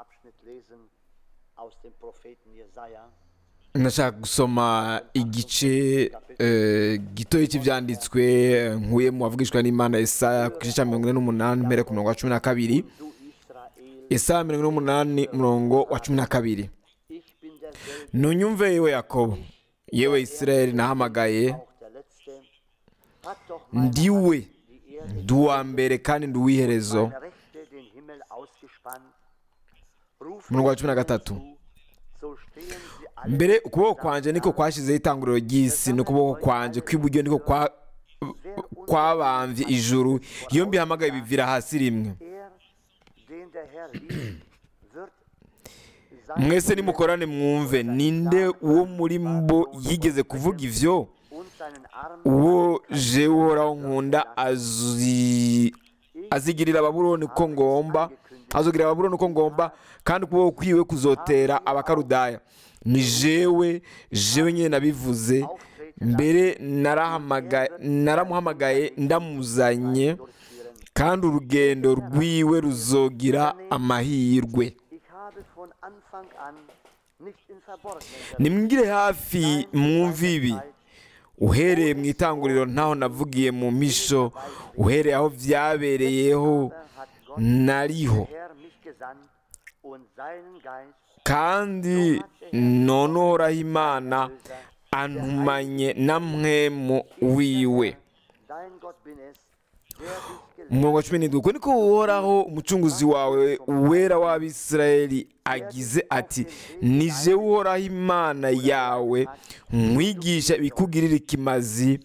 Abschnitt lesen aus dem Propheten Jesaja. ndashaka gusoma igice eh, gitoya cy'ibyanditswe eh, nkuye mu bavugishwa n'imana Yesaya ku gice cya mirongo ine n'umunani mpera ku murongo wa cumi na kabiri Du Israel, Yesaya mirongo ine n'umunani umurongo wa cumi na kabiri ich bin derselbe, ntunyumve yewe yakobo yewe isirayeli nahamagaye auch der Letzte. Hat doch meine ndiwe Hand die Erde, ndi uwa mbere kandi ndi uw'iherezo meine Rechte den Himmel ausgespannt. Rufe umurongo wa cumi na gatatu zu, so stehen sie alle mbere ukuboko kwanjye niko kwashyizeho itanguriro ry'isi n'ukuboko kwanjye kw'iburyo niko kwa- kwabambye ijuru iyo mbihamagaye bivira hasi rimwe Er, den der Herr liebt, wird sein mwese nimukorane mwumve ninde uwo muri mbo yigeze kuvuga ivyo und seinen Arm uwo jewe uhoraho nkunda azi- azigirira babuloni uko ngomba azogirira babuloni uko ngomba kandi ukuboko kwiwe kuzotera abakarudaya ni jewe jewe nyine nabivuze mbere narahamagaye- naramuhamagaye ndamuzanye durchführen. kandi urugendo rwiwe ruzogira amahirwe Ich habe von Anfang an nicht in Verborgenen nimwigire hafi mwumve ibi uhereye mu itanguriro ntaho navugiye mu misho uhereye aho byabereyeho hat Gott nariho der Herr mich gesandt und seinen Geist kandi none uhoraho imana antumanye na mwemu wiwe dein Gott bin es, der dich gelenkt umurongo wa cumi n'indwi uko niko uhoraho umucunguzi wawe uwera w'abisirayeli agize ati ni jewe uhoraho imana yawe nkwigisha ibikugirira ikimazi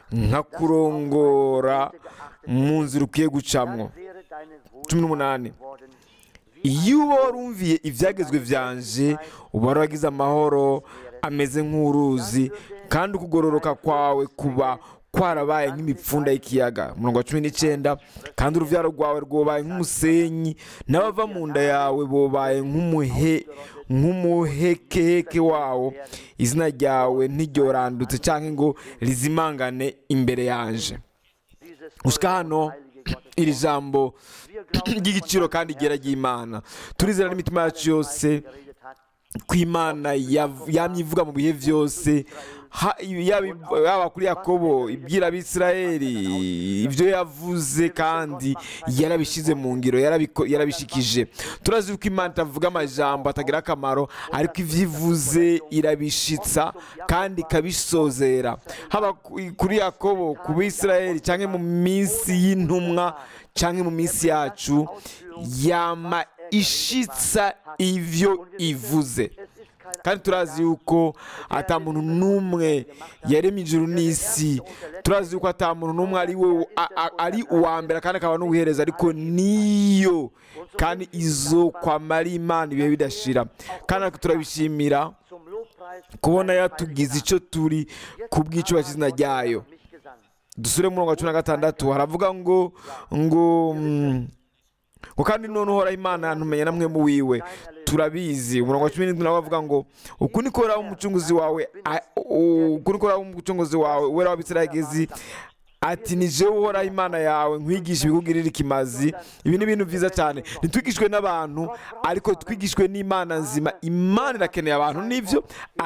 nkakurongora mu nzira ukwiye gucamwo wäre deine cumi n'umunani worden, iyo uba warumviye ibyagezwe byanje uba waragize amahoro ameze nk'uruzi kandi ukugororoka kwawe kuba kwarabaye nk'imipfunda y'ikiyaga umurongo wa cumi n'icyenda kandi urubyaro rwawe rwobaye nk'umusenyi n'abava mu nda yawe bobaye nk'umuhe nk'umuhekeheke wawo izina ryawe ntiryorandutse cyangwa ngo rizimangane imbere yanje dieses usika hano heilige Gottes. iri jambo ry'igiciro kandi ryera ry'imana turizera n'imitima yacu yose geredet hat, ko imana yav- yamye ivuga mu bihe byose ha- yaba yaba kuri yakobo ibwira abisirayeli ibyo yavuze kandi yarabishyize mu ngiro yarabiko- yarabishikije turazi ko imana itavuga amajambo atagira akamaro ariko ibyo ivuze irabishitsa kandi ikabisozera haba ku- kuri yakobo ku bisirayeli cyangwa mu minsi y'intumwa cyangwa mu minsi yacu yama ishitsa ibyo ivuze es ist kein kandi turazi yuko ata muntu n'umwe yaremye ijuru n'isi turazi yuko ata muntu n'umwe ari we a- a- ari uwa mbere kandi akaba n'ubuhereza ariko niyo kandi izo kwamara imana ibihe bidashira kandi natwe turabishimira zum Lobpreis kubona yatugize icyo turi ku bw'icyubahiro cy'izina ryayo mich gesandt. dusure mu murongo wa cumi na gatandatu haravuga ngo ngo mm, ngo kandi none uhoraho imana yantumenya namwe mu wiwe turabizi umurongo wa cumi n'indwi nawe avuga ngo uku niko uhoraho umucunguzi wawe a- u- uku niko uhoraho umucunguzi wawe wera w'abisirayeli ati ni jewe uhoraho imana yawe nkwigisha ibikugirira ikimazi ibi ni ibintu byiza cyane ntitwigishwe n'abantu ariko twigishwe n'imana nzima imana irakeneye abantu nibyo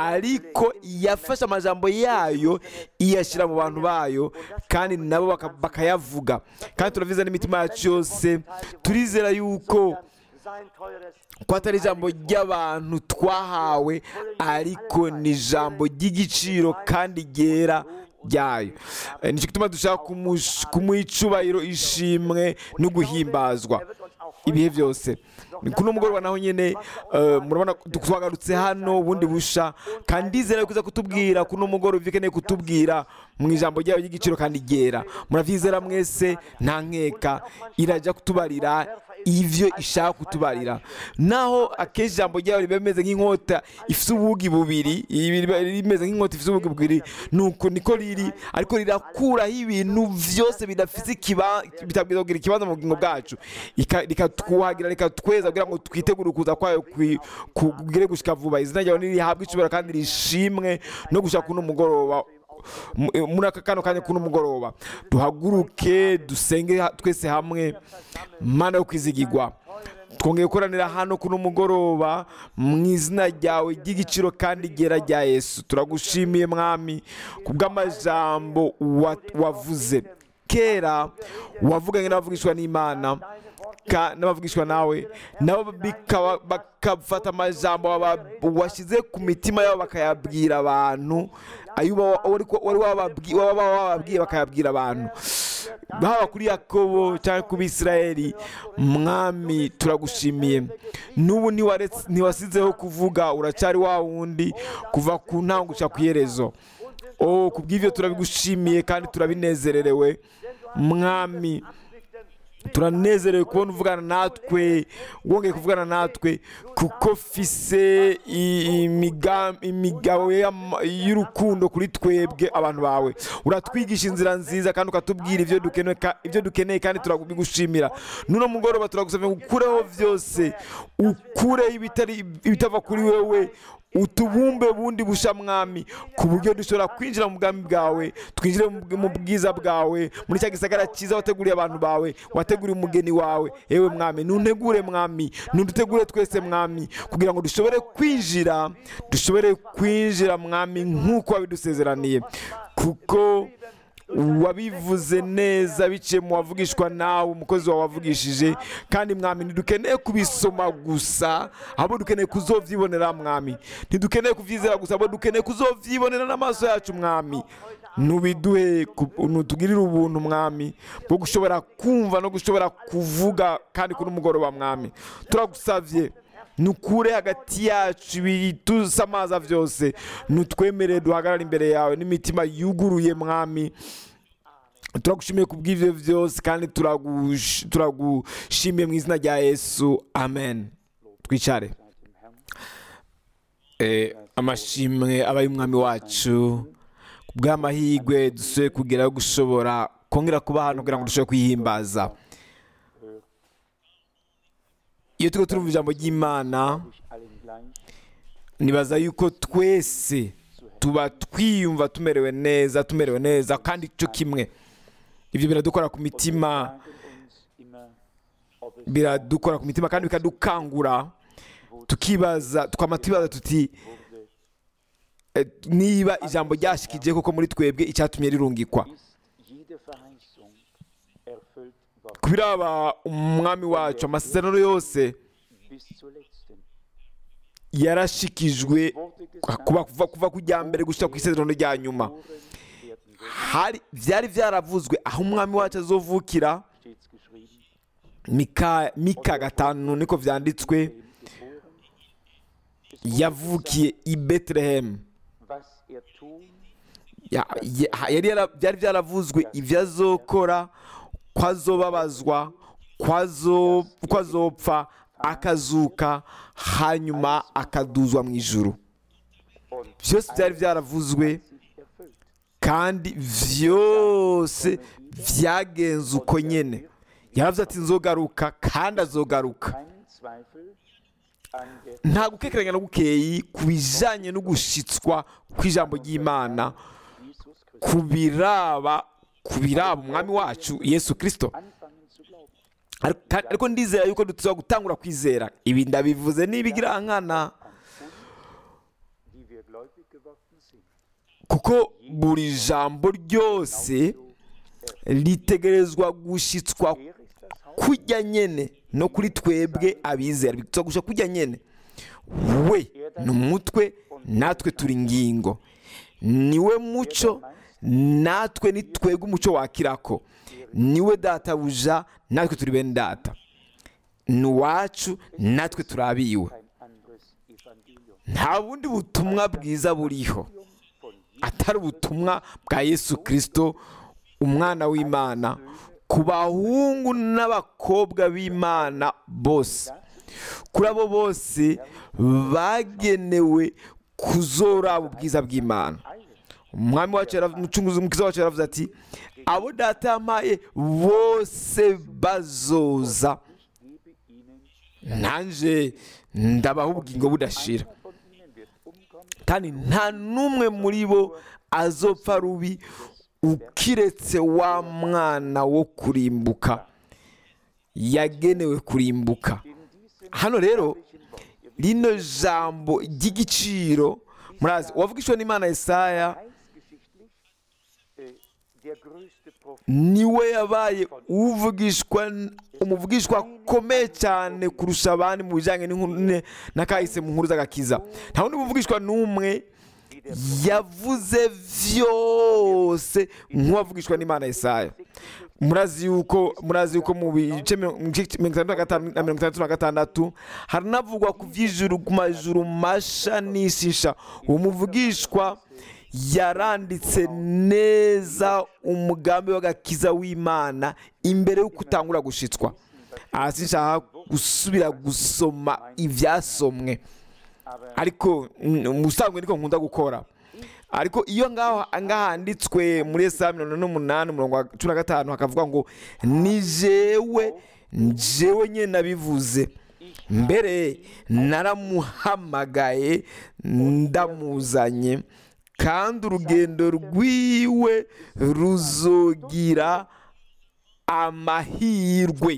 ariko yafashe amajambo yayo iyashyira mu bantu bayo kandi nabo baka- bakayavuga kandi turaviza n'imitima yacu yose turizera yuko Sein teures ko atari ijambo ry'abantu twahawe ariko ni ijambo ry'igiciro kandi ryera ryayo Eh, nicyo gituma dushaka kumush- kumuha icubahiro ishimwe no guhimbazwa er wird uns auch ibihe byose ni kuri uno mugoroba naho nyine eh, murabona twagarutse hano bundi busha kandi ndizera yuko uza kutubwira kuri uno mugoroba ibyo ukeneye kutubwira mu ijambo ryayo ry'igiciro kandi ryera murabyizera mwese nta nkeka irajya kutubarira ivyo ishaka kutubarira naho akenshi ijambo ryayo riba rimeze nk'inkota ifite ubugi bubiri ibi riba rimeze nk'inkota ifite ubugi bubiri nuko niko riri ariko rirakuraho ibintu byose bidafite ikiba bitabwiza kugira ikibanza mu bugingo bwacu Ika- rikatwuhagira rikatweza kugira ngo twitegure ukuza kwayo kwi- kugire gushika vuba izina ryawe nirihabwe icubahiro kandi rishimwe no gushaka kuno mugoroba mu- muri aka kano kanya kuno mugoroba duhaguruke dusenge ha- twese hamwe mana yo kwizigirwa twongeye gukoranira hano kuno mugoroba mu izina ryawe ry'igiciro kandi ryera rya yesu turagushimiye mwami kubw'amajambo wa- wavuze kera wavuganye n'abavugishwa n'imana ka- n'abavugishwa nawe nabo bikaba- bakafata amajambo waba- washyize ku mitima yabo bakayabwira abantu ayo uba- wari wari wababwi- waba wababwiye bakayabwira abantu haba kuri yakobo cyangwa ku bisirayeli mwami turagushimiye n'ubu ntiwaretse- ntiwasizeho kuvuga uracyari wa wundi kuva ku ntango guca ku iherezo oh ku bw'ibyo turabigushimiye kandi turabinezererewe mwami turanezerewe kubona uvugana natwe wongeye kuvugana natwe kuko fise i- imiga- imigabo y'ama- y'urukundo kuri twebwe abantu bawe uratwigisha inzira nziza kandi ukatubwira ibyo dukeneye ka- ibyo dukeneye kandi turabigushimira nuno mugoroba turagusabye ngo ukureho byose ukureho ibitari ibitava kuri wewe utubumbe bundi busha mwami ku buryo dushobora kwinjira mu bwami bwawe twinjire mu mu bwiza bwawe muri cya gisagara cyiza wateguriye abantu bawe wateguriye umugeni wawe yewe mwami ntuntegure mwami ntudutegure twese mwami kugira ngo dushobore kwinjira dushobore kwinjira mwami nk'uko wabidusezeraniye kuko wabivuze neza biciye mu wavugishwa nawe umukozi wawe wavugishije kandi mwami ntidukeneye kubisoma gusa ahubwo dukeneye kuzovyibonera mwami ntidukeneye kuvyizera gusa ahubwo dukeneye kuzovyibonera n'amaso yacu mwami nubiduhe ku- nutugirire ubuntu mwami bwo gushobora kumva no gushobora kuvuga kandi kuri umugoroba mwami turagusavye nukure hagati yacu ibitusamaza byose nutwemerere duhagarare imbere yawe n'imitima yuguruye mwami turagushimiye ku bw'ibyo byose kandi turagush- turagushimiye mu izina rya yesu amen twicare Eh, amashimwe aba y'umwami wacu ku bw'amahirwe dusuye kugeraho gushobora kongera kuba hano kugira ngo dushobore kwihimbaza iyo turiko turumva ijambo ry'imana ich allen gleich nibaza yuko twese tuba twiyumva tumerewe neza tumerewe neza kandi cyo kimwe ibyo biradukora ku mitima fragen uns immer, ob es biradukora ku mitima kandi bikadukangura tukibaza tukaba tubaza tuti wurde, eh, niba ijambo ryashikije koko muri twebwe icyatumye rirungikwa ist jede Verheißung erfüllt worden ku biraba umwami wacu amasezerano yose bis zur letzten. yarashikijwe Wurde kuva, gesagt, kuva, kuva ku rya mbere gushyira ku isezerano rya nyuma Ohren werden weg, hari byari byaravuzwe aho umwami wacu azovukira steht's geschrieben, mika mika gatanu niko vyanditswe ihm geboren. Es wurde yavukiye i betelehemu gesagt, was er tun, Ya- ya- yari yara- byari byaravuzwe ibyo azokora ko azobabazwa ko azo- ko azopfa akazuka hanyuma akaduzwa mu ijuru und byose byari byaravuzwe sich erfüllt. kandi byose byagenze uko nyine yaravuze ati nzogaruka kandi azogaruka Kein Zweifel an der nta gukekeranya na gukeyi ku bijyanye no gushitswa kw'ijambo ry'imana Jesus Christus. ku biraba ku biraba umwami wacu yesu kirisito Anfangen zu glauben. Ariko- kandi- ariko ndizera yuko dushobora gutangura kwizera ibi ndabivuze n'ibigirankana die wir gläubig geworden sind. kuko buri jambo ryose ritegerezwa gushitswa Er ist das Haupt kujya nyene no kuri twebwe abizera bitugusha kujya nyene we ni umutwe natwe turi ingingo niwe muco natwe ni twebwe umuco wakirako niwe databuja natwe turi bene data ni uwacu natwe turabiwe kein anderes Evangelium. nta bundi butumwa bwiza buriho Von atari ubutumwa bwa yesu kirisito umwana w'imana ku bahungu n'abakobwa b'imana bose kuri abo bose bagenewe kuzoraba ubwiza bw'imana umwami wacu yarav- umucunguzi umukiza wacu yaravuze ati abo data yampaye bose bazoza gebe ihnen, nanje ndabaha ubugingo budashira von ihnen wird umkommen, kandi nta n'umwe muri bo azopfa rubi ukiretse wa mwana wo kurimbuka yagenewe kurimbuka in hano rero rino jambo ry'igiciro murazi uwavugishwa n'imana Yesaya Heilsgeschichtlich äh, der größte Prophet. niwe yabaye uvugishwa umuvugishwa akomeye cyane kurusha abandi mu bijyanye n'inkuru ne- n'akahise mu nkuru z'agakiza nta wundi muvugishwa n'umwe yavuze vyose nk'uwavugishwa n'imana Yesaya murazi yuko murazi yuko mu bice mirongo mu gice mirongo itandatu na gatanu na mirongo itandatu na gatandatu haranavugwa ku vy'ijuru ku majuru masha n'ishisha uwo muvugishwa yaranditse neza umugambi w'agakiza w'imana imbere y'uko utangura gushitswa aha sinshaka gusubira gusoma ivyasomwe ariko mm, mu busanzwe niko nkunda gukora ariko iyo ngaho ngaho handitswe muri esaya mirongo ine n'umunani umurongo wa cumi na gatanu hakavuga ngo ni jewe jewe nyine nabivuze mbere naramuhamagaye ndamuzanye kandi urugendo rwiwe ruzogira amahirwe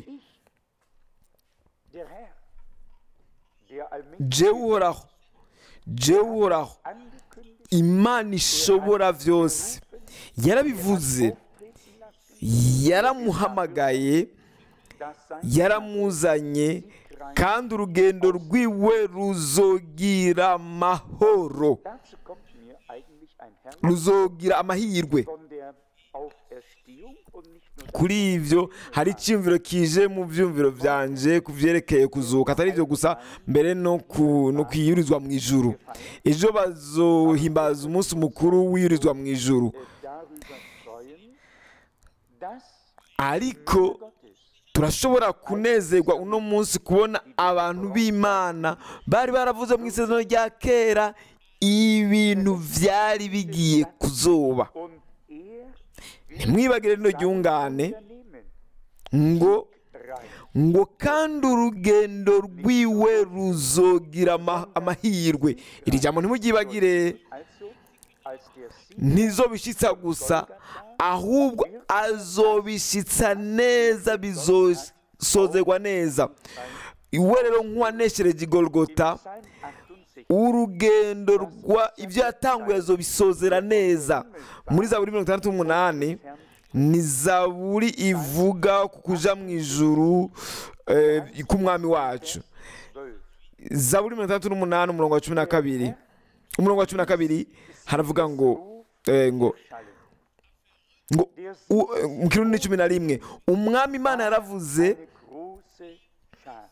Der Herr, der allmächtig jewe uhoraho jewe uhoraho angekündigt, imana ishobora byose yarabivuze auftreten lassen, yaramuhamagaye dass sein yaramuzanye kandi urugendo rwiwe ruzogira amahoro Dazu kommt mir eigentlich ein Herr ruzogira amahirwe von der Auferstehung und nicht nur kuri ibyo hari icyumviro kije mu byumviro byanje ku byerekeye kuzuka atari ibyo gusa mbere no ku no kwiyurizwa mu ijuru ejo bazohimbaza umunsi mukuru wiyurizwa mu ijuru darüber freuen, dass ariko Gottes turashobora kunezerwa uno munsi kubona abantu b'imana bari baravuze mu isezerano rya kera ibintu byari bigiye kuzoba und er ntimwibagire rino ryungane unternehmen ngo rein. ngo kandi urugendo rwiwe ruzogira ama- amahirwe iri jambo ntimuryibagire Also, als der Sieg ntizobishitsa gusa ahubwo azobishitsa neza bizosozerwa neza iwe rero nk'uwaneshereje igorogota Psalm 68 urugendo rwa ibyo yatanguye azobisozera neza muri zaburi mirongo itandatu n'umunani ni zaburi ivuga ku kuja mu ijuru eh, k'umwami wacu 12. zaburi mirongo itandatu n'umunani umurongo wa cumi na kabiri umurongo wa cumi na kabiri haravuga ngo eh, ngo Schallen. ngo u- eh, mu kirundi ni cumi na rimwe umwami imana yaravuze Eine große Schar.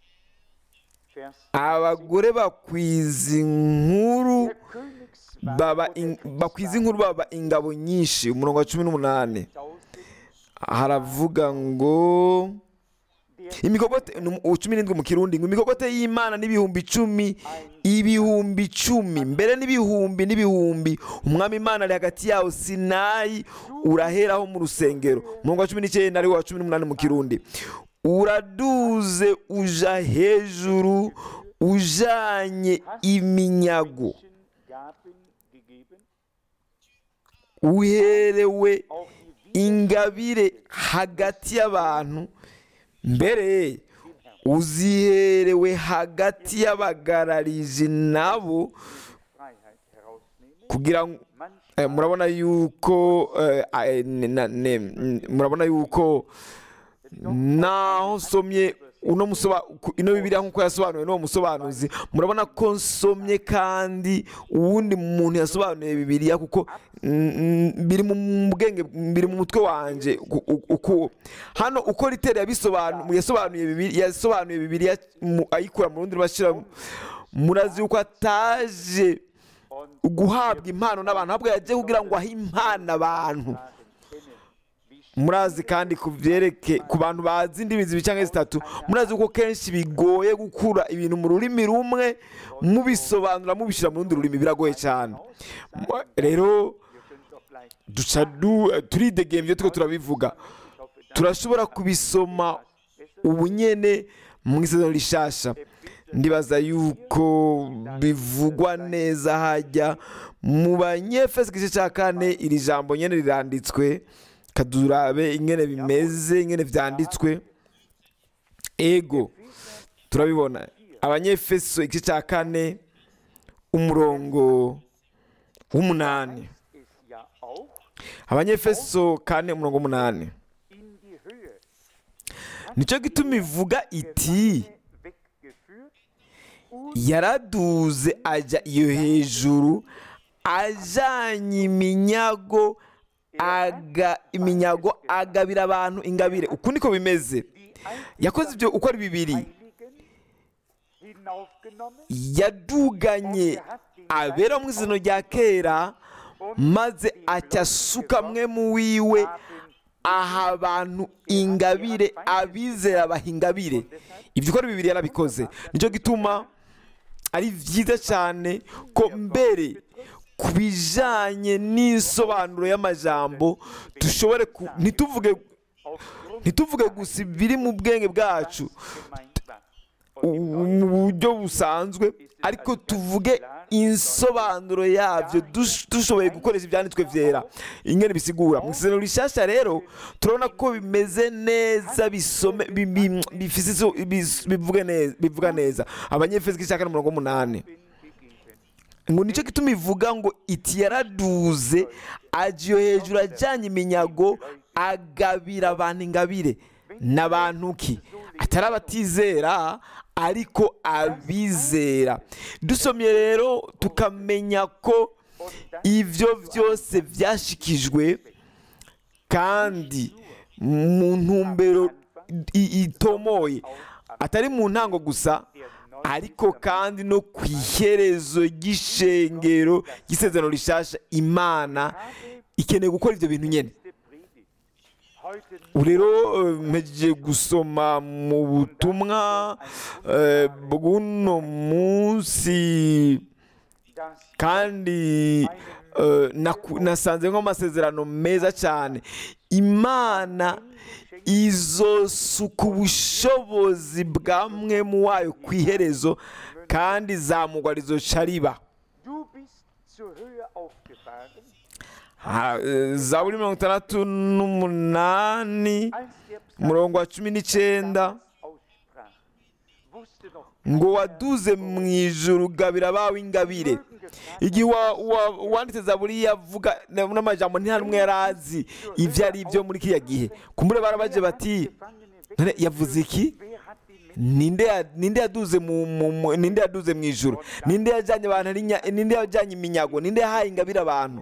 Vers abagore bakwiza inkuru Der Königswagen baba und in- der bakwiza inkuru baba ingabo nyinshi umurongo wa cumi n'umunani Tausend, haravuga ngo der imikogote ni umu- cumi n'indwi mu kirundi ngo imikogote y'imana n'ibihumbi icumi ibihumbi icumi mbere n'ibihumbi n'ibihumbi umwami imana ari hagati yawo sinayi uraheraho mu rusengero umurongo wa cumi n'icyenda ariwo wa cumi n'umunani mu kirundi uraduze uja hejuru ujanye iminyago Menschen Gaben gegeben, uherewe auch die ingabire hagati y'abantu mbere uziherewe hagati y'abagararizi nabo Freiheit herausnehmen. kugira ngo Manch eh, murabona yuko eh, eh, ne- na- ne- mm, murabona yuko naho nsomye uno musoba ku- ino bibiliya nk'uko yasobanuwe n'uwo musobanuzi murabona ko nsomye kandi uwundi muntu yasobanuye bibiliya kuko mm, mm, biri mu bwenge biri mu mutwe wanjye ku- u- uku hano uko riteri yabisobanuye yasobanuye bibiliya yasobanuye bibiliya mu- ayikura mu rundi rubashyira murazi yuko ataje und guhabwa impano n'abantu ahubwo yagiye kugira ngo ahe impano abantu Fragen kennen, wie murazi kandi ku byereke ku bantu bazi indimi zibiri cyangwa zitatu murazi ko kenshi bigoye gukura ibintu mu rurimi rumwe mubisobanura mubishyira mu rundi rurimi biragoye cyane Mu- rero wir können doch gleich. duca du turidegembye turiko turabivuga Ich hoffe, das turashobora kubisoma ubu nyene mu isezerano rishasha ndibaza yuko bivugwa neza hajya mu banyefesi igice cya kane iri jambo nyene riranditswe kadurabe ingene bimeze ingene vyanditswe ego turabibona abanyefeso igice cya kane umurongo w'umunani es ja auch abanyefeso kane umurongo w'umunani in die Höhe. nicyo gituma ivuga iti weggeführt und yaraduze ajya iyo hejuru ajyanye iminyago aga iminyago agabira abantu ingabire uku niko bimeze die yakoze ibyo uko ari bibiri Heiligen hinaufgenommen yaduganye abera mu izina rya kera maze acyasuka mwe mu wiwe aha abantu ingabire abizera baha ingabire ibyo uko ari bibiri yarabikoze nicyo gituma ari byiza cyane ko mbere ku bijyanye n'isobanuro y'amajambo dushobore ku- ntituvuge aufgrund ntituvuge gusa ibiri mu bwenge bwacu gemeint war. mu buryo busanzwe ariko tuvuge insobanuro yabyo dush- dushoboye gukoresha ibyanditswe byera ingene bisigura mu isezerano rishyashya rero turabona ko bimeze neza bisome bi- bi- bifise iso- bis- bivuge neza bivuga neza abanyefeso igice cya kane umurongo w'umunani Bin gegeben. ngo nicyo gituma ivuga ngo iti yaraduze ajya iyo hejuru ajyanye iminyago agabira abantu ingabire n'abantu ki atari abatizera ariko abizera dusomye rero tukamenya ko ibyo byose byashikijwe kandi mu ntumbero i- itomoye atari mu ntango gusa ariko kandi no ku iherezo ry'ishengero ry'isezerano rishasha imana ikeneye gukora ibyo bintu nyine Letzte Predigt. Heute ubu rero eh, mpejeje gusoma mu butumwa eh, bw'uno munsi das kandi eh, naku- nasanze nk'amasezerano meza cyane imana izosuka ubushobozi bwa mwe mu wayo ku iherezo kandi izamugwa rizoca riba Du bist zur Höhe aufgefahren, Ha- eh, zaburi mirongo itandatu n'umunani als der umurongo wa cumi n'icyenda aussprach. Wusste noch ngo waduze mu ijuru gabira abawe ingabire igihe wa- wa- wanditse zaburi yavuga na- n'amajambo nta n'umwe yari azi ibyo ari byo muri kiriya gihe kumbure barabaje bati none yavuze iki Wer hat den Menschen ninde ya- ninde yaduze mu mu- mu- ninde yaduze mu ijuru ninde yajyanye abantu ari nya- ninde yajyanye iminyago ninde yahaye ingabire abantu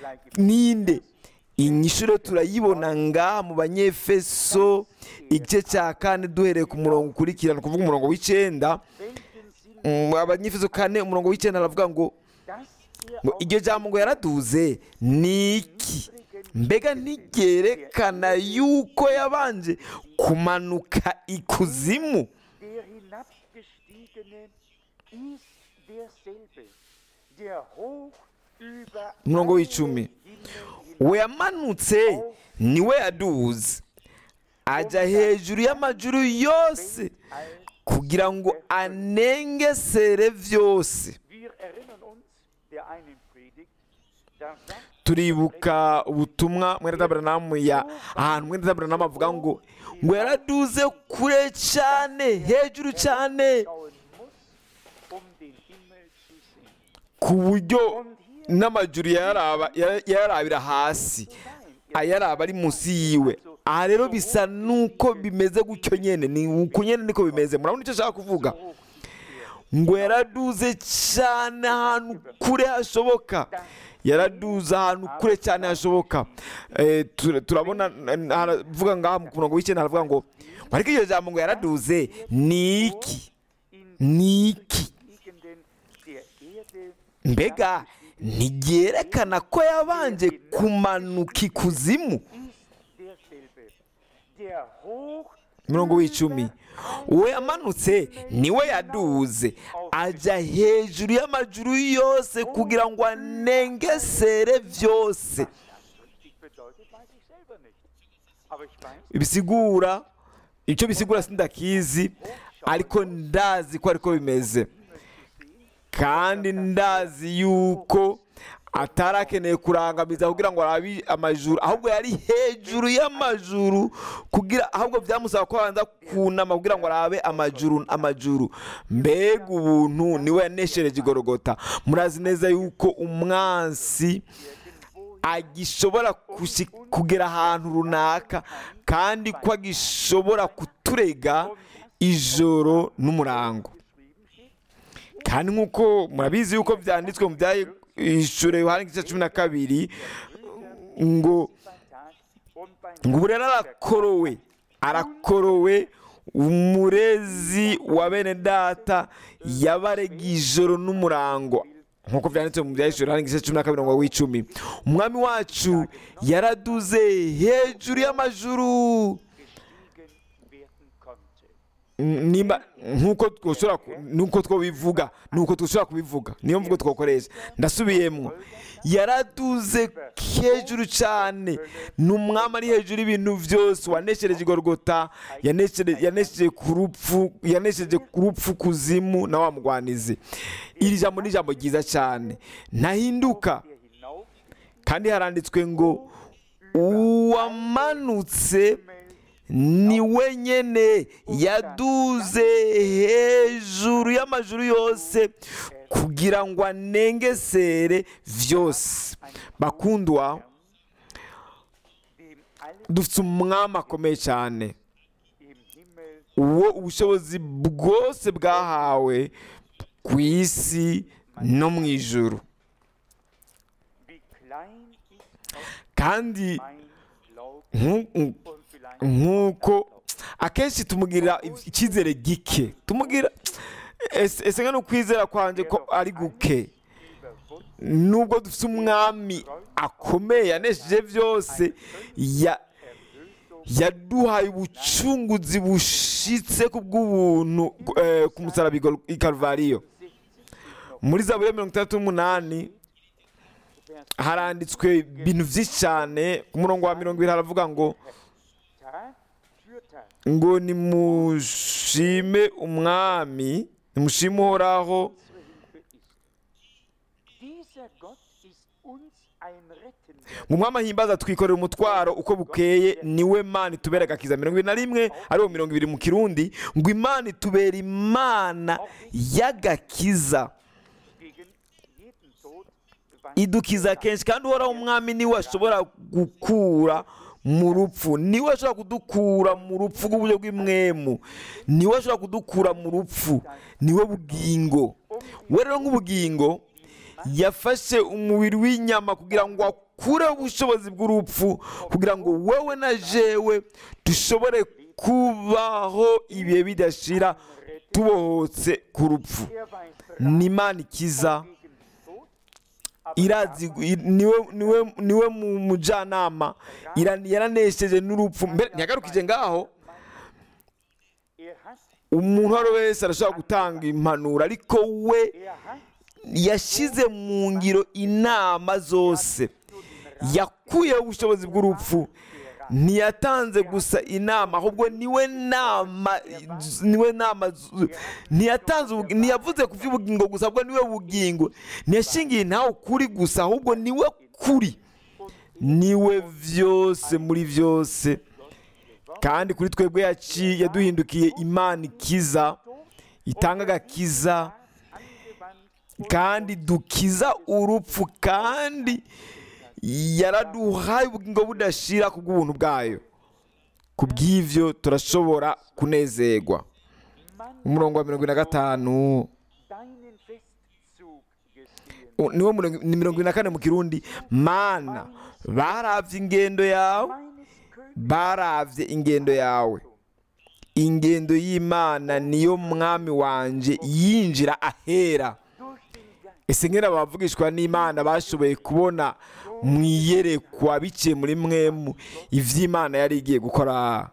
ninde inyishuro turayibona ngaha mu banyefeso igice cya kane duhereye ku murongo ukurikirana kuvuga umurongo w'icyenda welchen Sinn Mm, abanyefeso kane umurongo w'icyenda aravuga ngo das ihr ngo iryo jambo ngo yaraduze ni iki mbega ntigerekana yuko yabanje kumanuka ikuzimu Der hinabgestiegene ist derselbe, der hoch über Umurongo alle w'icumi. Himmel we yamanutse niwe yaduze ajya hejuru y'amajuru yose kugira ngo anengesere byose Wir erinnern uns der einen Predigt, da sagt turibuka ubutumwa mwene taberanamu ya ahantu mwene taberanamu avuga ngo ngo yaraduze kure cyane hejuru cyane schauen muss, um den Himmel zu sehen. ku buryo Und hier n'amajuru yararaba yara- yararabira hasi ayaraba ari munsi yiwe aha rero bisa nuko bimeze gutyo nyene ni uko nyene niko bimeze murabona icyo ashaka kuvuga hoch ngo yaraduze cyane ahantu kure hashoboka yaraduze ahantu kure cyane hashoboka Eh, tura- turabona n- haravuga ngaha ku murongo w'icyenda haravuga ngo ariko iryo jambo ngo yaraduze ni iki in ni iki Gegenden der Erde mbega ntigerekana ko yabanje kumanuka ikuzimu ist derselbe, der hoch mirongo w'icumi uwo yamanutse niwe yaduze ajya hejuru y'amajuru yose kugira ngo anengesere byose richtig bedeutet, weiß ich selber nicht. Aber ich weiß, bisigura icyo bisigura sindakizi ariko ndazi ko ariko bimeze kandi ndazi yuko atarakeneye kurangamiza kugira ngo arabe amajuru ahubwo yari hejuru y'amajuru kugira ahubwo byamusaba ko abanza kunama kugira ngo arabe amajuru amajuru mbega ubuntu niwe yaneshereje igorogota murazi neza yuko umwansi agishobora kushi- kugera ahantu runaka kandi ko agishobora kuturega ijoro n'umurango kandi nk'uko murabizi yuko byanditswe mu byayishure yohani igice cumi na kabiri ngo ngo ubu rero arakorowe arakorowe umurezi wa bene data yabarega ijoro n'umurango nk'uko byanditse mu byayishure yohani igice cumi na kabiri ngo w'icumi umwami wacu yaraduze hejuru y'amajuru nimba nkuko twoshobora ku- nuko twobivuga nuko dushobora kubivuga niyo mvugo twakoresha ndasubiyemo yaraduze hejuru cyane ni umwami ari hejuru y'ibintu byose waneshereje igorogota yaneshere- yanesheje ku rupfu yanesheje ku rupfu kuzimu na wa mugwanizi iri jambo ni ijambo ryiza cyane ntahinduka kandi haranditswe ngo uwamanutse ni we nyene yaduze hejuru y'amajuru yose kugira ngo anengesere vyose bakundwa dufite umwami akomeye cyane uwo ubushobozi bwose bwahawe ku isi no mu ijuru kandi nku- nk'uko akenshi tumugirira icyizere gike tumugira ese ese nka n'ukwizera kwanjye ko ari guke nubwo dufite umwami akomeye yanesheje byose ya yaduhaye ubucunguzi bushitse ku bw'ubuntu eh, ku musaraba igor- i Kalvariyo muri zaburi ya mirongo itandatu n'umunani haranditswe ibintu byinshi cyane ku murongo wa mirongo ibiri haravuga ngo ngo nimushime umwami nimushime uhoraho mu mwami ahimbaza twikorera umutwaro uko bukeye niwe mana itubera agakiza mirongo ibiri na rimwe ariwo mirongo ibiri mu kirundi ngo imana itubera imana y'agakiza idukiza kenshi kandi uhoraho umwami niwe ashobora gukura mu rupfu niwe ashobora kudukura mu rupfu rw'uburyo bw'imwemu niwe ashobora kudukura mu rupfu niwe bugingo we rero nk'ubugingo yafashe umubiri w'inyama kugira ngo akureho ubushobozi bw'urupfu kugira ngo wowe na jewe dushobore kubaho ibihe bidashira tubohotse ku rupfu ni imana ikiza irazi i- niwe niwe niwe mu mujyanama ira- yaranesheje n'urupfu mbere ntiyagarukije ngaho umuntu uwo ari we wese arashobora gutanga impanuro ariko we yashyize mu ngiro inama zose yakuyeho ubushobozi bw'urupfu ntiyatanze gusa inama ahubwo niwe nama niwe nama z- ntiyatanze ubu- ntiyavuze ku by'ubugingo gusa ahubwo niwe bugingo ntiyashingiye ntawe ukuri gusa ahubwo niwe kuri niwe byose muri byose kandi kuri twebwe yaci yaduhindukiye imana ikiza itanga agakiza kandi dukiza urupfu kandi yaraduhaye ubugingo budashira ku bw'ubuntu bwayo ku bw'ibyo turashobora kunezerwa umurongo wa mirongo ine na gatanu u- niwo murongo- ni mirongo ine na kane mu kirundi mana baravye ingendo yawe baravye ingendo yawe ingendo y'imana niyo mwami wanje yinjira ahera ese nkera abavugishwa n'imana bashoboye kubona mu iyerekwa biciye muri mwemu ivy'imana yari igiye gukora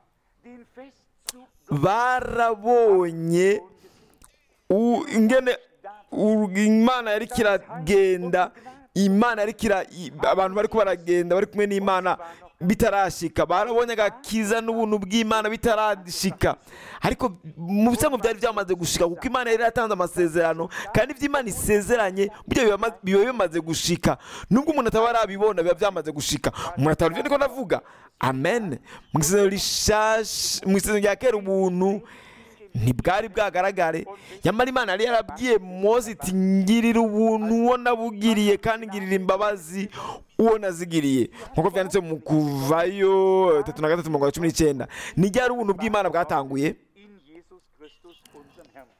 barabonye u- ingene u- imana yari kiragenda imana yari kira i- abantu bariko baragenda bari kumwe n'imana bitarashika barabonye agakiza n'ubuntu bw'imana bitarashika ariko mu bisanzwe byari byamaze gushika kuko imana yari yaratanze amasezerano kandi ibyo imana isezeranye burya biba ma- biba bimaze gushika nubwo umuntu ataba arabibona biba byamaze gushika umuntu atabona ibyo niko ndavuga amen mu isezerano rishasha mu isezerano rya kera ubuntu ntibwari bwagaragare nyamara imana yari yarabwiye mose iti ngirira ubuntu uwo nabugiriye kandi ngirira imbabazi uwo nazigiriye nk'uko byanditse mu kuvayo tatu na gatatu mirongo cumi n'icyenda ni ryari ubuntu bw'imana bwatanguye in Jesus Christus, unserem Herrn.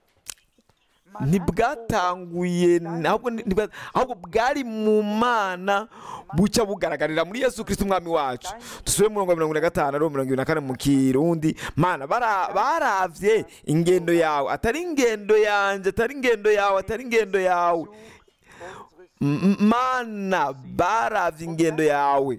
ntibwatanguye ahubwo ni- ntibwa- ahubwo bwari mu mana bucya bugaragarira muri yesu kirisiti umwami wacu dusubire mu murongo wa mirongo ine na gatanu ariwo mirongo ibiri na kane mu kirundi mana bara- baravye ingendo yawe atari ingendo yanjye atari ingendo yawe atari ingendo yawe M- mana baravye ingendo yawe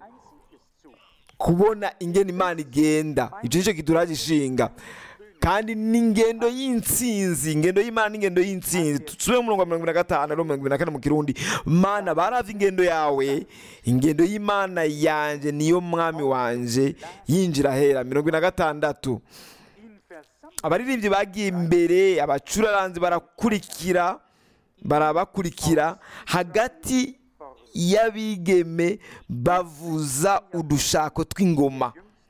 kubona ingendo imana igenda icyo nicyo kituraje ishinga kandi n'ingendo y'intsinzi ingendo y'imana n'ingendo y'intsinzi tusubire mu murongo wa mirongo ibiri na gatanu ariwo mirongo ibiri na kane mu kirundi mana baravye ingendo yawe ingendo y'imana yanje niyo mwami wanje yinjira ahera mirongo ibiri na gatandatu In Versammlung abaririmbyi bagiye imbere abacuraranzi barakurikira barabakurikira hagati y'abigeme bavuza udushako tw'ingoma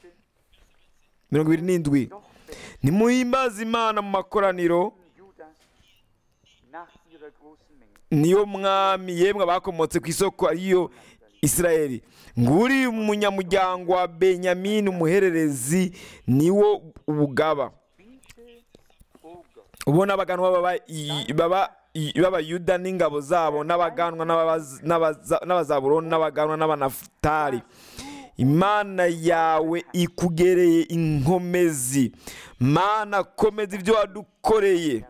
mirongo ibiri n'indwi nimuhimbaze imana mu makoraniro Judas nach ihrer großen Menge. niyo mwami yemwe abakomotse ku isoko ariyo isirayeli nguri umunyamuryango wa benyamini umuhererezi niwo ubugaba Biete, o Gott, ubona abaganwa baba i- baba i- b'abayuda n'ingabo zabo n'abaganwa n'ababaz- n'abaza- n'abazaburoni n'abaganwa n'abanafutali imana yawe ikugereye inkomezi mana komeza ibyo wadukoreye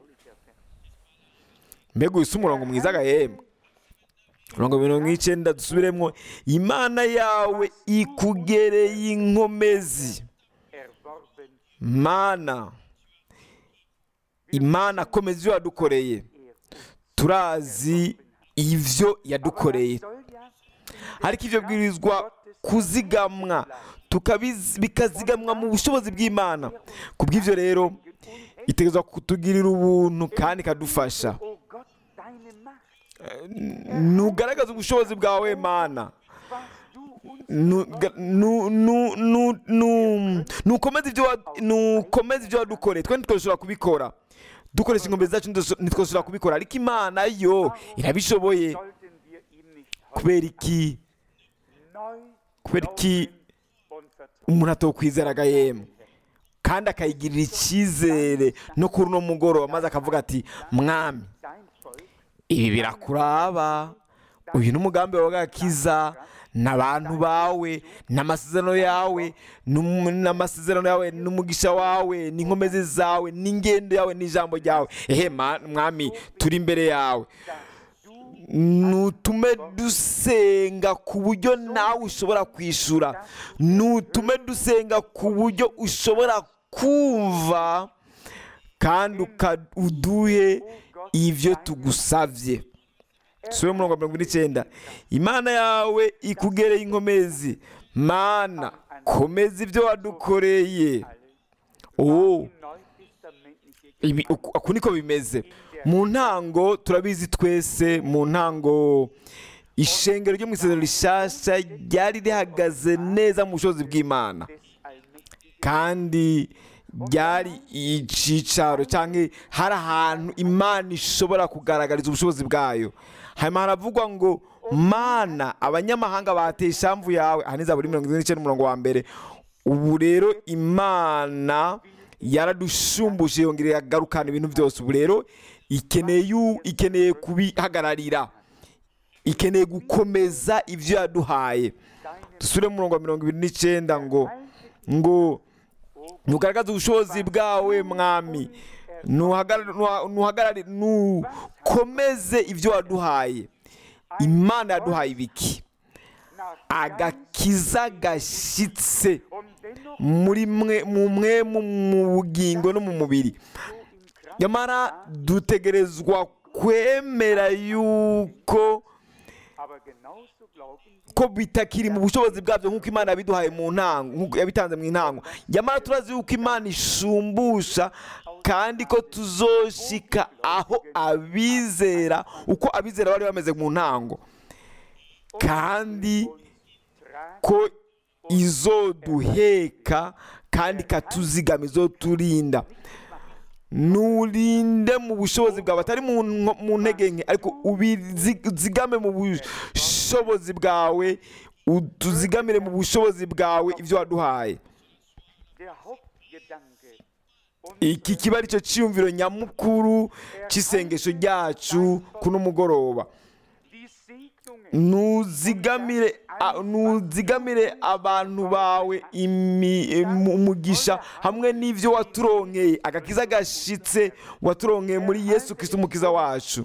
mbega uyu si umurongo mwiza agahembwa mirongo mirongo icyenda dusubiremo imana yawe ikugereye inkomezi erworben mana imana komeza ibyo wadukoreye er. turazi ibyo yadukoreye Soll ja ariko ibyo bwirizwa kuzigamwa tukabiz- bikazigamwa mu bushobozi bw'imana ku bw'ibyo rero itegerezwa kutugirira ubuntu kandi ikadufasha o Gott, deine Macht, nugaragaza ubushobozi bwawe mana was du uns Nu- ga- nu- nu- nu- nu- nukomeze ibyo wa- nukomeze ibyo wadukoreye twe ntitwashobora kubikora dukoresha inkombe zacu ntitwasho- ntitwashobora kubikora ariko imana yo irabishoboye sollten wir ihm nicht kubera iki neu kubera iki und vertrauen. umuntu atokwizeraga yemwe kandi akayigirira icyizere no kuri uno mugoroba maze akavuga ati mwami Dein Volk, ibi birakuraba uyu ni umugambi wawe w'agakiza n'abantu bawe n'amasezerano yawe n'um- n'amasezerano yawe n'umugisha wawe n'inkomezi zawe n'ingendo yawe n'ijambo ryawe ehe ma- mwami turi imbere yawe nutume dusenga ku buryo nawe ushobora kwishyura nutume dusenga ku buryo ushobora kumva kandi uka- uduhe ibyo tugusabye sura umurongo wa mirongo ine n'icyenda imana yawe ikugereye inkomezi mana komeza ibyo wadukoreye oh neutestamentliche ibi uku uku niko bimeze mu ntango turabizi twese mu ntango ishengero ryo mu isezerano rishasha ryari rihagaze neza mu bushobozi bw'imana des Allmächtigen kandi ryari icyicaro cyangwa hari ahantu imana ishobora kugaragariza ubushobozi bwayo hanyuma haravugwa ngo mana abanyamahanga bateye ishamvu yawe aha ni zaburi mirongo ine n'icyenda umurongo wa mbere ubu rero imana yaradushumbuje yongera iragarukana ibintu byose ubu rero ikeneye yu- ikeneye kubihagararira ikeneye gukomeza ibyo yaduhaye dusubire mu murongo wa mirongo ibiri n'icyenda ngo ngo nugaragaze ubushobozi bwawe mwami nuhagara- nuha- nuhagarare nukomeze ibyo waduhaye imana yaduhaye ibiki nach agakiza gashyitse und dennoch muri mwe mu mwe mu mu bugingo no mu mubiri so im Kraft nyamara dutegerezwa kwemera yuko aber genauso glauben wir, ko bitakiri mu bushobozi bwabyo nk'uko imana yabiduhaye mu ntango nk'uko yabitanze mu ntango nyamara turazi yuko imana ishumbusha kandi ko tuzoshika aho abizera uko abizera bari bameze mu ntango kandi tragen ko izoduheka kandi ikatuzigama izoturinda nurinde mu bushobozi bwawe atari mu nko- mu ntege nke ariko ubizigame mu bushobozi bwawe utuzigamire mu bushobozi bwawe ibyo waduhaye der Hauptgedanke iki kiba ari cyo cyiyumviro nyamukuru cy'isengesho ryacu kuno mugoroba die Segnungen nuzigamire a- nuzigamire abantu bawe imi- mu- umugisha hamwe n'ibyo waturonkeye agakiza gashitse waturonkeye muri yesu kristo umukiza wacu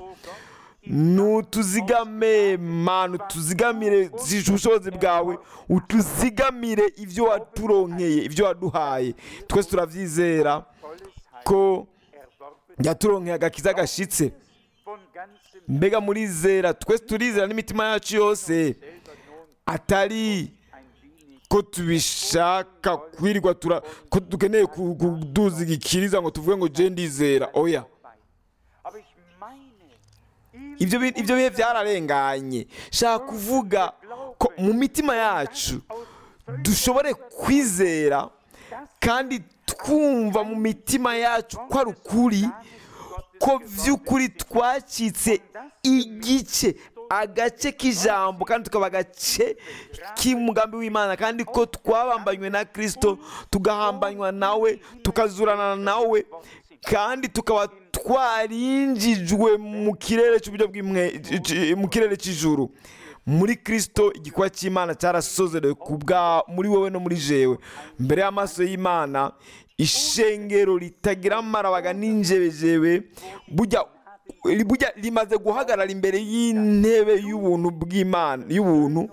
nutuzigame manu tuzigamire zije ubushobozi bwawe utuzigamire ibyo waturonkeye ibyo waduhaye twese turabyizera volles Heil ko erworben yaturonkeye agakiza gashitse von ganzem mbega murizera twese turizera n'imitima yacu yose selber nun atari ein wenig ko tubishaka kwirirwa tura ko dukeneye ku- kuduza igikiriza ngo tuvuge ngo je ndizera oya bei. Aber ich meine, ibyo bi- ibyo bihe byararenganye shaka kuvuga ko mu mitima yacu dushobore kwizera kandi twumva mu mitima yacu ko ari ukuri ko by'ukuri twacitse igice agace k'ijambo kandi tukaba agace k'umugambi w'imana kandi ko twabambanywe na kirisito tugahambanywa nawe tukazurana nawe kandi tukaba twarinjijwe mu kirere cy'uburyo bw'imwe c- mu kirere cy'ijuru muri kirisito igikorwa cy'imana cyarasozerewe ku bwa muri wowe no muri jewe mbere y'amaso y'imana ishengero ritagira amarabaga n'injebejebe burya burya rimaze guhagarara imbere y'intebe y'ubuntu bw'imana y'ubuntu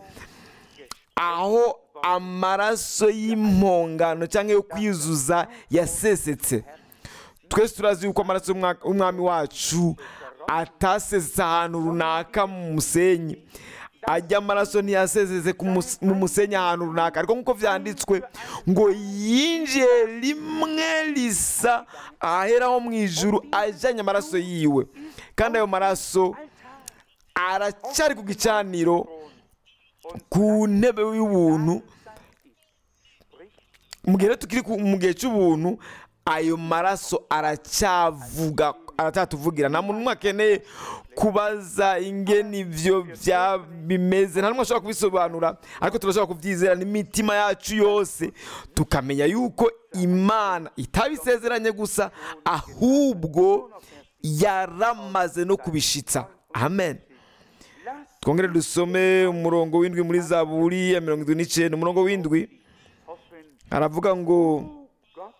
aho amaraso y'impongano cyangwa yo kwiyuzuza yasesetse twese turazi yuko amaraso y'umwa- y'umwami wacu atasesetse ahantu runaka mu musenyi ajya amaraso ntiyasesetse ku mus- mu musenyi ahantu runaka ariko nk'uko byanditswe ngo yinjiye rimwe risa aheraho mu ijuru ajyanye amaraso yiwe kandi ayo maraso aracyari ku gicaniro ku ntebe y'ubuntu mu gihe rero tukiri ku- mu gihe cy'ubuntu ayo maraso aracyavuga aracyatuvugira nta muntu umwe akeneye kubaza ingeni ibyo bya bimeze nta n'umwe ashobora kubisobanura ariko turashobora kubyizera n'imitima yacu yose tukamenya yuko imana itabisezeranye gusa ahubwo yaramaze no kubishitsa amen twongere dusome umurongo w'indwi muri zaburi ya mirongo irindwi n'icyenda umurongo w'indwi hoffen, aravuga ngo o Gott,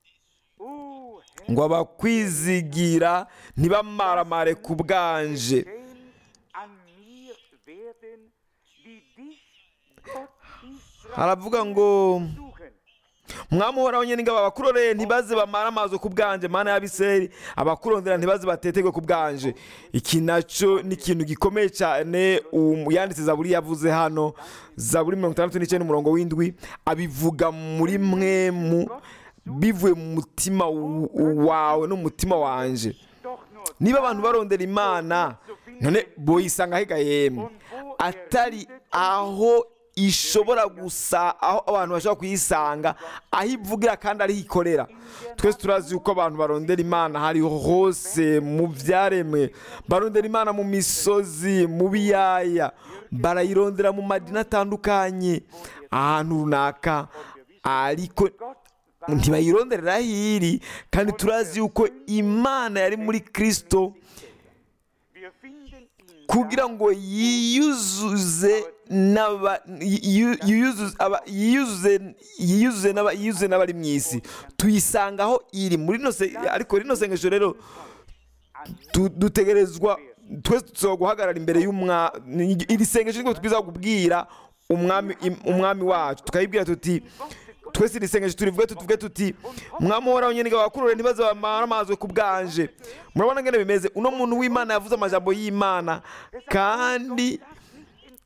o Herr, ngo abakwizigira ntibamaramare ku bwanje denn an mir werden, die dich, Gott Israel, aravuga ngo suchen. mwamuhoraho nyine ingabo abakuroreye ntibaze bamara amazi ku bwanje mana y'abiseri abakurondera ntibaze batetegwe ku bwanje iki nacyo ni ikintu gikomeye cyane uwo yanditse zaburi yavuze hano zaburi mirongo itandatu n'icyenda umurongo w'indwi abivuga muri mwemu bivuye mu mutima w- wawe n'umutima wanje Doch nur niba abantu barondera imana none boyisanga hega yemwe atari aho ishobora gusa aho abantu bashobora kuyisanga aho ivugira kandi ariho ikorera twese turazi yuko abantu barondera imana hariho hose mu byaremwe barondera imana mu misozi mu biyaya barayirondera mu madini atandukanye ahantu runaka ariko ntibayironderera aho iri kandi turazi yuko imana yari muri kirisito wir finden ihn kugira ngo yiyuzuze n'aba yiyu- yiyuzuze aba- yiyuzuze yiyuzuze n'aba- yiyuzuze n'abari mu isi tuyisanga aho iri muri rino se- ariko rino sengesho rero tu- dutegerezwa twese tushobora guhagarara imbere y'umwa iri sengesho nibwo twiza kubwira umwami im- umwami wacu tukayibwira tuti twese iri sengesho turivuge tuvuge tuti mwami uhoraho nyine abakurure ntibaze bamara amazi ku bwanje murabona ngene bimeze uno muntu w'imana yavuze amajambo y'imana kandi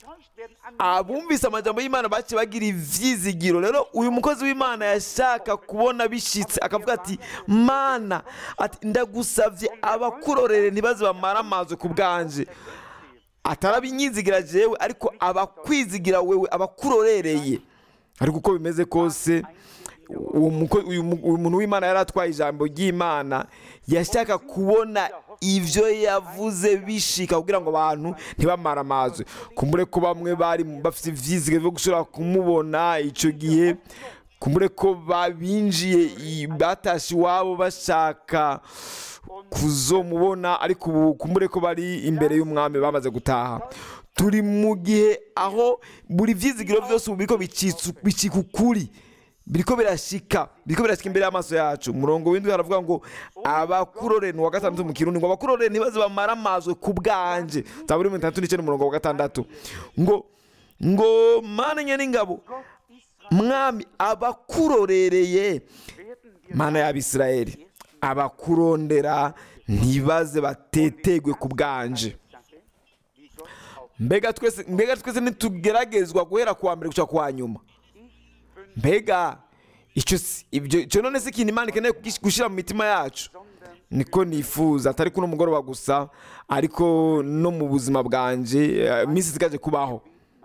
abumvise amajambo y'imana baciye bagira ivyizigiro rero uyu mukozi w'imana yashaka kubona bishitse akavuga ati mana ati ndagusavye abakurorere ntibaze bamara amazi ku bwanje atarabinyizigira jewe ariko abakwizigira wewe abakurorereye ariko uko bimeze kose uwo muko- uyu mu- uyu muntu w'imana yari atwaye ijambo ry'imana yashaka kubona ibyo yavuze bishika kugira ngo abantu ntibamare amazi kumbure ko bamwe bari bafite ivyizige byo gushobora kumubona icyo gihe kumbure ko babinjiye i- batashe iwabo bashaka kuzomubona ariko ubu kumbure ko bari imbere y'umwami bamaze gutaha turi mu gihe aho buri vyizigiro byose ubu biriko bicitse- bicika ukuri biriko birashika biriko birashika imbere y'amaso yacu umurongo w'indwi haravuga ngo abakurore ni uwa gatandatu mu kirundi ngo abakurore ntibaze bamara amazwe ku bwanje zaburi mirongo itandatu n'icyenda umurongo wa gatandatu ngo ngo mana nyen'ingabo mwami abakurorereye mana y'abisirayeli abakurondera ntibaze batetegwe ku bwanje mbega twese mbega twese ntitugeragezwa guhera kuwa mbere guca kuwa nyuma mbega icyo si- ibyo icyo none si ikintu imana ikeneye kugish- gushyira mu mitima yacu niko nifuza atari kuno mugoroba gusa ariko no mu buzima bwanje eh, iminsi isigaje kubaho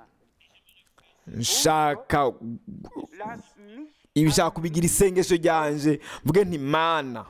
nshaka ibishaka kubigira isengesho ryanje mvuge nti mana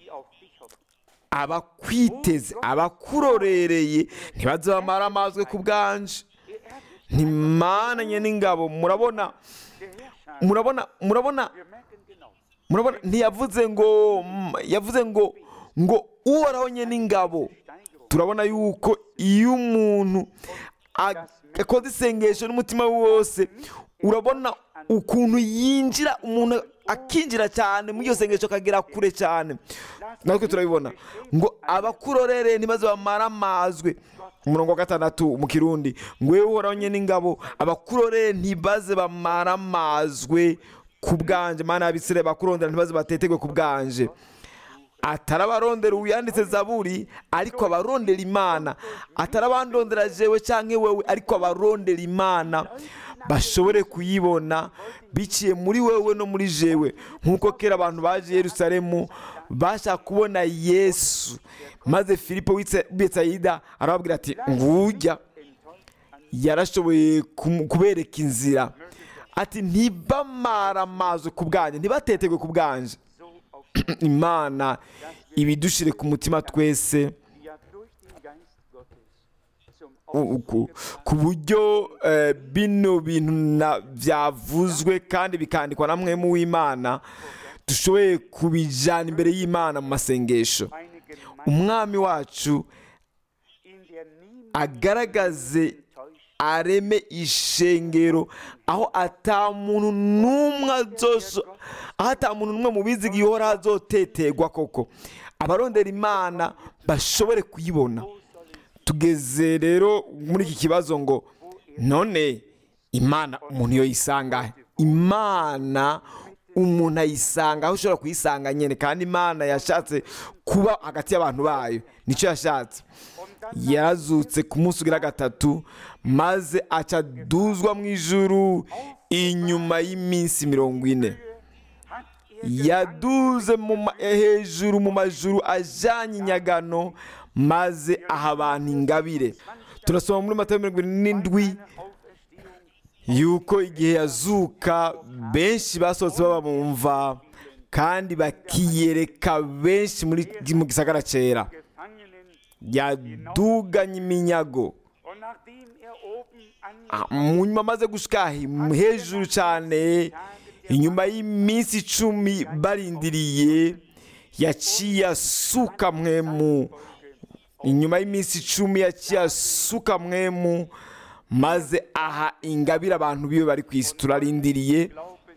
abakwiteze abakurorereye ntibaze bamara amazwe ku bwanje ntimananye n'ingabo murabona murabona murabona murabona ntiyavuze ngo mm, yavuze ngo ngo uhoraho nye n'ingabo turabona yuko iyo umuntu ag- akoze isengesho n'umutima we wose urabona ukuntu yinjira umuntu akinjira cyane muri iryo sengesho akagera kure cyane natwe turabibona ngo abakurorere ntibaze bamara amazwe umurongo wa gatandatu mu kirundi ngo wewe uhoraho nye n'ingabo abakurorere ntibaze bamara amazwe ku bwanje mana y'abisire bakurondera ntibaze batetegwe ku bwanje atari abarondera uwiyanditse zaburi ariko abarondera imana atari abandondera jewe cyangwa wewe ariko abarondera imana bashobore kuyibona biciye muri wewe no muri jewe nk'uko kera abantu baje i yerusalemu bashaka kubona yesu maze filipo w'i betsayida arababwira ati ngujya yarashoboye kum- kubereka inzira ati ntibamara amazi ku bwanjye ntibatetegwe ku bwanje imana ibidushire ku mutima twese u- ku- ku buryo eh, bino bintu na- byavuzwe kandi bikandikwa na mwemu w'imana dushoboye kubijyana imbere y'imana mu masengesho umwami wacu agaragaze areme ishengero aho ata muntu n'umwe azosho aho ata muntu n'umwe mu biziga ihora azotetegwa koko abarondera imana bashobore kuyibona tugeze rero muri iki kibazo ngo none imana umuntu iyo yisanga imana umuntu ayisanga aho ushobora kuyisanga nyine kandi imana yashatse kuba hagati y'abantu bayo nicyo yashatse yarazutse ku munsi ugira gatatu maze acaduzwa mu ijuru inyuma y'iminsi mirongo ine yaduze mu ma- hejuru mu majuru ajyanye inyagano maze aha abantu ingabire turasoma muri matayo mirongo irindwi n'indwi yuko igihe yazuka benshi basohotse baba mu mva kandi bakiyereka benshi muri mu gisagara cyera yaduganye iminyago Ah, mu nyuma amaze gushika hejuru cyane inyuma y'iminsi icumi barindiriye yaciye asuka mwemu inyuma y'iminsi icumi yaciye asuka mwemu maze aha ingabire abantu biwe bari ku isi turarindiriye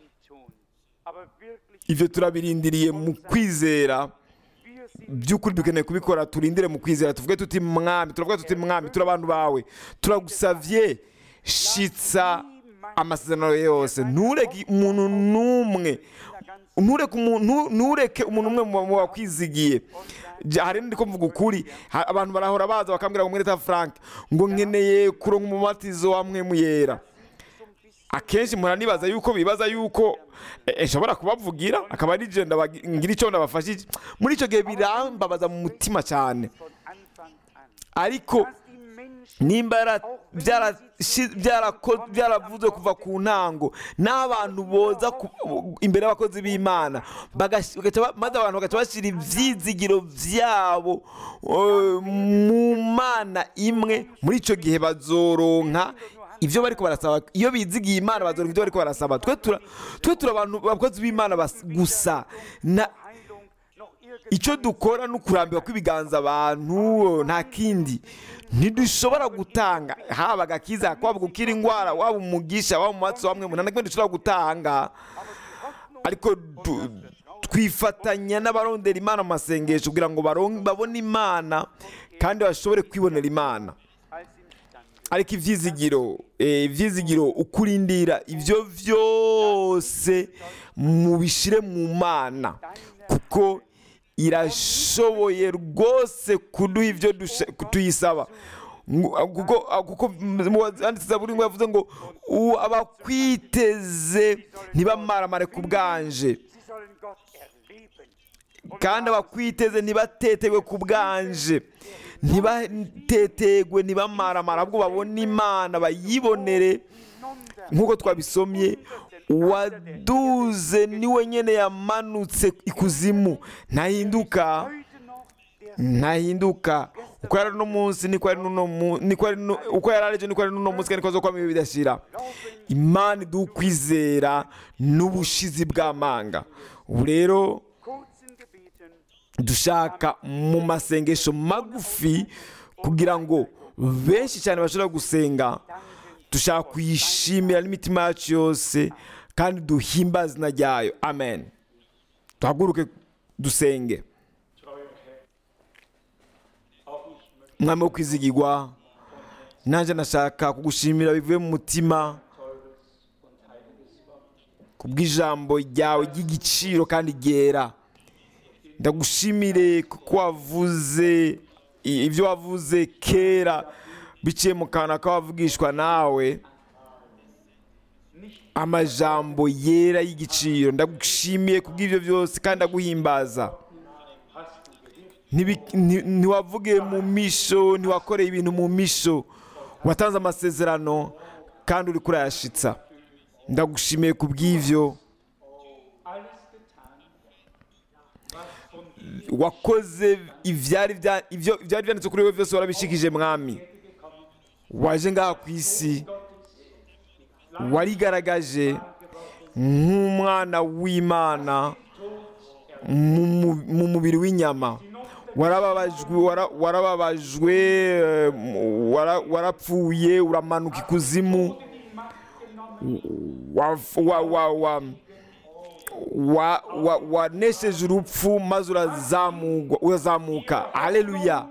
ibyo turabirindiriye mu kwizera by'ukuri dukeneye kubikora turindire mu kwizera tuvuge tuti mwami turavuga tuti mwami turi abantu bawe turagusavye shitsa amasezerano yose ntureke umuntu n'umwe ntureke umuntu ntureke umuntu umwe mu mu bakwizigiye Ja- hari ndi ko mvuga ukuri ha- abantu barahora baza bakambwira ngo mwereta frank ngo nkeneye kuronka umumatizo wa mwemu yera akenshi mpora nibaza yuko bibaza yuko eh, nshobora kubavugira akaba ari je ndabagi- ngira icyo ndabafashije muri icyo gihe birambabaza mu mutima cyane von Anfang an, ariko dass die Menschen nimba yara- byara- shi- byarako- byaravuzwe kuva ku ntango n'abantu boza ku- imbere y'abakozi b'imana bagash- bagaca ba- maze abantu bagaca bashyira ibyizigiro byabo eh, mu mana imwe muri icyo gihe bazoronka ibyo bari barasaba iyo bizigiye imana bazoronka ibyo bari barasaba twe tura twe turi abantu abakozi b'imana bas- gusa na Heilung noch irgend icyo dukora ni ukurambirwa kw'ibiganza abantu nta kindi ntidushobora gutanga haba agakiza waba gukira indwara waba umugisha waba umuhatsi wamwe umuntu nta kimwe dushobora gutanga ariko du- twifatanya n'abarondera imana mu masengesho kugira ngo baron- babone imana kandi bashobore kwibonera imana als imstande. ariko ibyizigiro eh, ibyizigiro ukurindira ibyo byose mubishyire mu mana kuko irashoboye rwose kuduha ibyo dusha- tuyisaba Ngo- kuko kuko banditse zaburi ngo yavuze ngo "U- abakwiteze ntibamaramare ku bwanje Sie sollen Gott erleben. kandi abakwiteze ntibatetegwe ku bwanje ntibatetegwe ntibamaramara ahubwo babone imana bayibonere nk'uko twabisomye uwaduze niwe nyine yamanutse ikuzimu ntahinduka Heute noch der ntahinduka uko yari uno munsi niko yari n'uno mu- niko yari nu- uko yari arejo niko yari n'uno munsi kandi niko azokwama ibihe bidashira imana iduha ukwizera n'ubushizi bw'amanga ubu rero kurzen Gebeten dushaka mu masengesho magufi kugira ngo benshi cyane bashobora gusenga dushaka kuyishimira n'imitima yacu yose kandi duhimbaze izina ryayo amen duhaguruke dusenge mwami wo kwizigirwa nanjye nashaka kugushimira bivuye mu mutima kubw'ijambo ryawe ry'igiciro kandi ryera ndagushimire kuko wavuze i- ibyo wavuze kera biciye mu kanwa k'abavugishwa nawe amajambo yera y'igiciro ndagushimiye kubw'ibyo byose kandi ndaguhimbaza Ntibi- nti- ntiwavuge mu misho ntiwakoreye ibintu mu misho watanze amasezerano kandi uri kurayashitsa ndagushimiye kubw'ibyo wakoze ibyari bya- ibyo- ibyari byanditse kuri wowe byose warabishikije mwami waje ngaha ku isi warigaragaje nk'umwana w'imana mu mu- mu mubiri w'inyama warababajwe wara- warababajwe eh, wara- warapfuye uramanuka ikuzimu wa- wa- wa- wa- wa- wa- wanesheje urupfu maze urazamugwa- urazamuka haleluya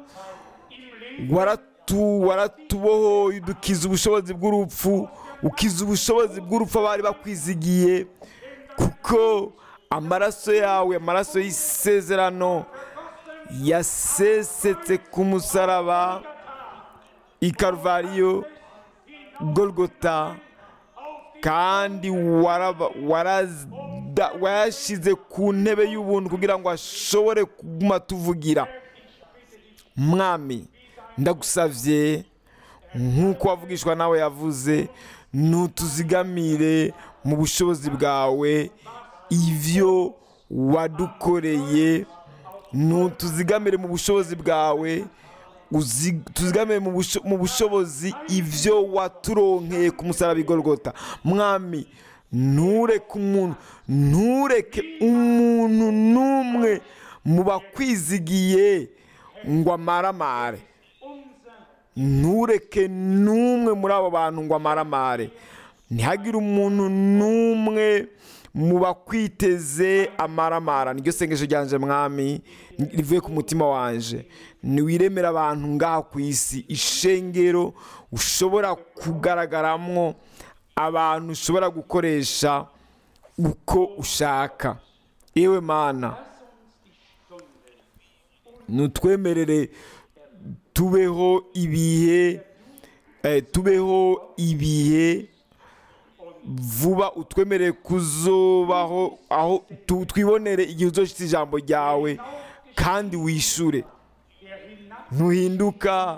waratu waratubohoye udukiza ubushobozi bw'urupfu ukiza ubushobozi bw'urupfu abari bakwizigiye kuko amaraso yawe amaraso y'isezerano yasesetse ku musaraba i karuvariyo golgota kandi waraba- warazda- wayashyize ku ntebe y'ubuntu kugira ngo ashobore kuguma tuvugira mwami ndagusabye nk'uko wavugishwa nawe yavuze ntutuzigamire mu bushobozi bwawe ibyo wadukoreye ntutuzigamire mu bushobozi bwawe uzi- tuzigamire mu busho- mu bushobozi ibyo waturonkeye ku musaraba igorogota mwami ntureke umuntu ntureke umuntu n'umwe mu bakwizigiye ngo amaramare ntureke n'umwe muri abo bantu ngo amaramare ntihagire umuntu n'umwe mu bakwiteze amaramara niryo sengesho ryanje mwami rivuye ku mutima wanje niwiremera abantu ngaha ku isi ishengero ushobora kugaragaramwo abantu ushobora gukoresha uko ushaka yewe mana nutwemerere tubeho ibihe eh, tubeho ibihe vuba utwemerere kuzobaho aho tu- twibonere igihe uzoshitse ijambo ryawe kandi wishure ntuhinduka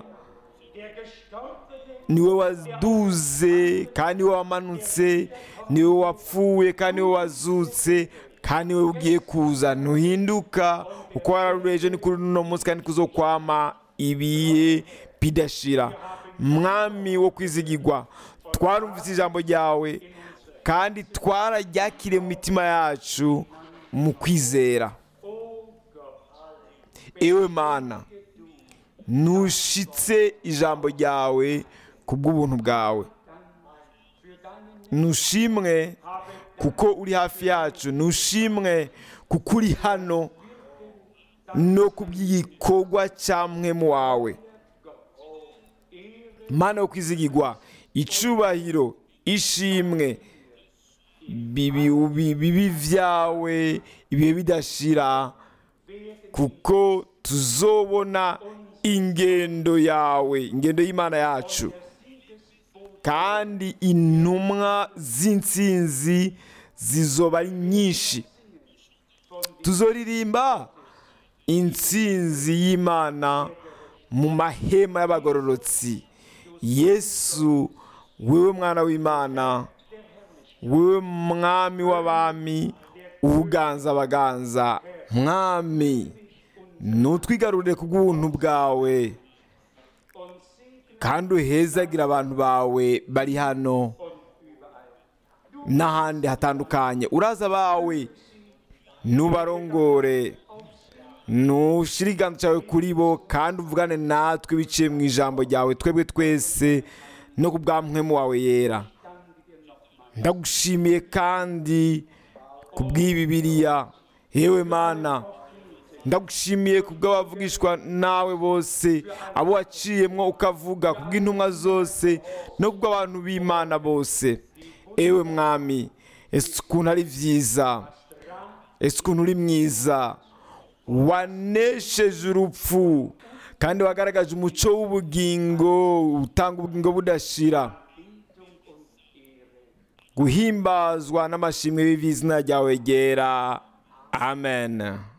niwe waduze kandi niwe wamanutse niwe wapfuye kandi niwe wazutse kandi niwe ugiye kuza ntuhinduka uko wararureje ni kuri uno munsi kandi kuzokwama ibihe bidashira mwami wo kwizigirwa twarumvise ijambo ryawe kandi twararyakiriye mu mitima yacu mu kwizera ewe mana nushitse ijambo ryawe ku bw'ubuntu bwawe nushimwe kuko uri hafi yacu nushimwe kuko uri hano no ku bw'igikorwa cya mwemu wawe mana yo kwizigirwa icubahiro ishimwe bibi bibi- bibi vyawe ibihe bidashira kuko tuzobona ingendo yawe ingendo y'imana yacu kandi intumwa z'intsinzi zizoba ari nyinshi tuzoririmba intsinzi y'imana mu mahema y'abagororotsi yesu wewe mwana w'imana wewe mwami w'abami ubuganza abaganza mwami nutwigarurire ku bw'ubuntu bwawe kandi uhezagira abantu bawe bari hano n'ahandi hatandukanye uraza bawe nubarongore nushyire ikiganza cyawe kuri bo kandi uvugane natwe biciye mu ijambo ryawe twebwe twese no ku bwa mwemu wawe yera ndagushimiye kandi ku bw'iyi biriya yewe mana ndagushimiye ku bw'abavugishwa nawe bose abo waciyemwo ukavuga ku bw'intumwa zose no ku bw'abantu b'imana bose ewe mwami ese ukuntu ari byiza ese ukuntu uri mwiza wanesheje urupfu kandi wagaragaje umuco w'ubugingo utanga ubugingo budashira guhimbazwa n'amashimwe y'izina ryawe ryera amen